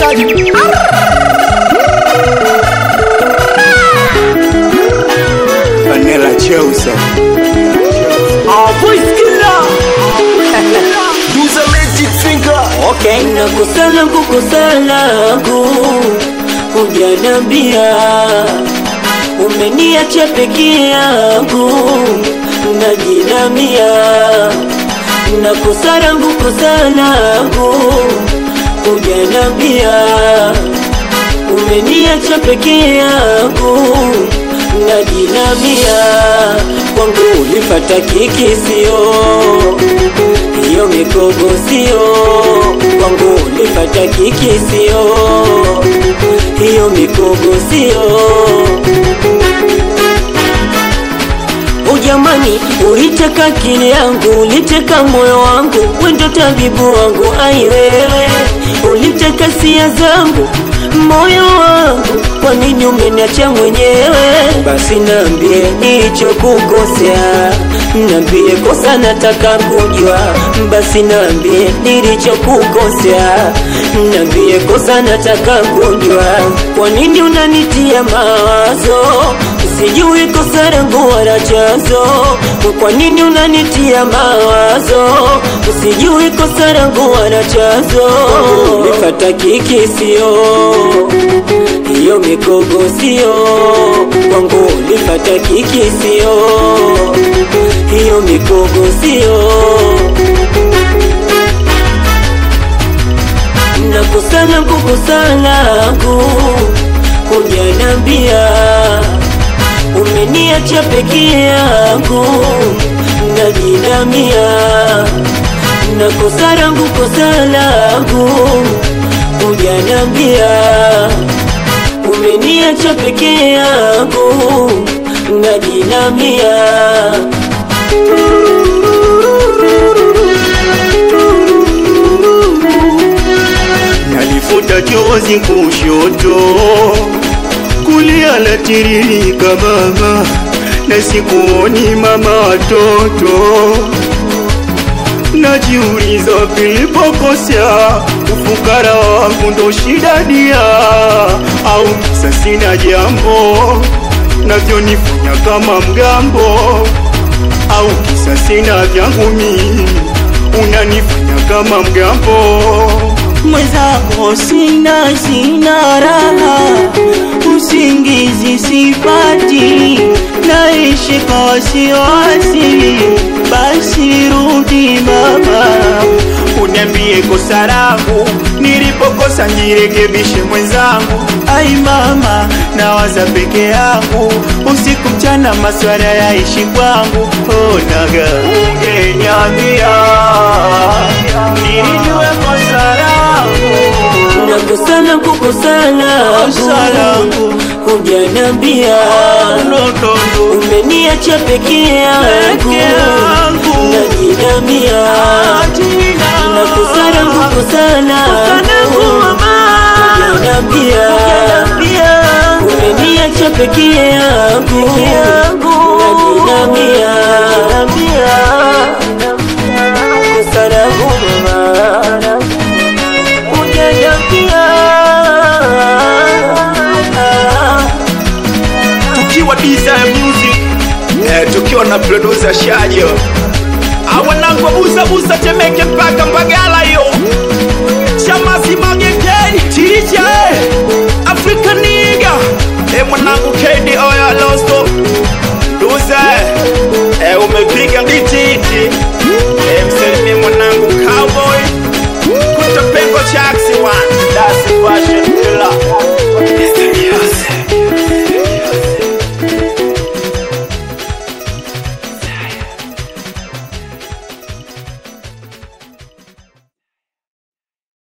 mshikaji Vanilla Cheusa voice killer Use a magic finger okay nakosana kukosanangu hujanambia umeniacha peke yangu najinamia nakosana kukosanangu hujanambia umeniacha peke yangu najinamia kwangu ulifata kikisio hiyo mikogo sio kwangu ulifata kikisio hiyo mikogo sio ujamani uliteka akili yangu uliteka moyo wangu wendo tabibu wangu aiwewe uliteka sia zangu moyo wangu kwa nini umeniacha mwenyewe basi nambie nilichokukosea nambie kosa nataka kujua basi nambie nilichokukosea nambie kosa nataka kujua kwa nini unanitia mawazo sijui kosa langu wala chanzo kwa nini unanitia mawazo sijui kosa langu wala chanzo nifata kikisio hiyo mikogo sio kwangu ulifata kikisio hiyo mikogo sio nakosana kukosanangu hujanambia umeniacha peke yangu najinamia nakosa langu kosa langu hujanambia umeniacha peke yangu najinamia nalifuta chozi kushoto, kulia latiririka mama, na sikuoni mama watoto. Najiuliza pilipokosea, ufukara wangu ndo shida dia, au kisa sina jambo navyonifanya kama mgambo, au kisa sina vyangu mimi unanifanya kama mgambo mwenzako sina sina raha usingizi sipati naishi kwa wasiwasi basi rudi mama uniambie kosa langu nilipokosa nirekebishe mwenzangu ai mama nawaza peke yangu usiku mchana maswala yaishi kwangu onaga ungeniambia nilijue kosa langu nakosana kukosana kosa langu hujanambia notondo umeniacha peke yangu Peke yangu. najinamia nakosana kukosana hujanambia umeniacha peke yangu najinamia kosa langu mama hujanambia Tukiwa Desire Music eh, Tukiwa na producer Shajo Awanangu busa busa Temeke mpaka Mbagala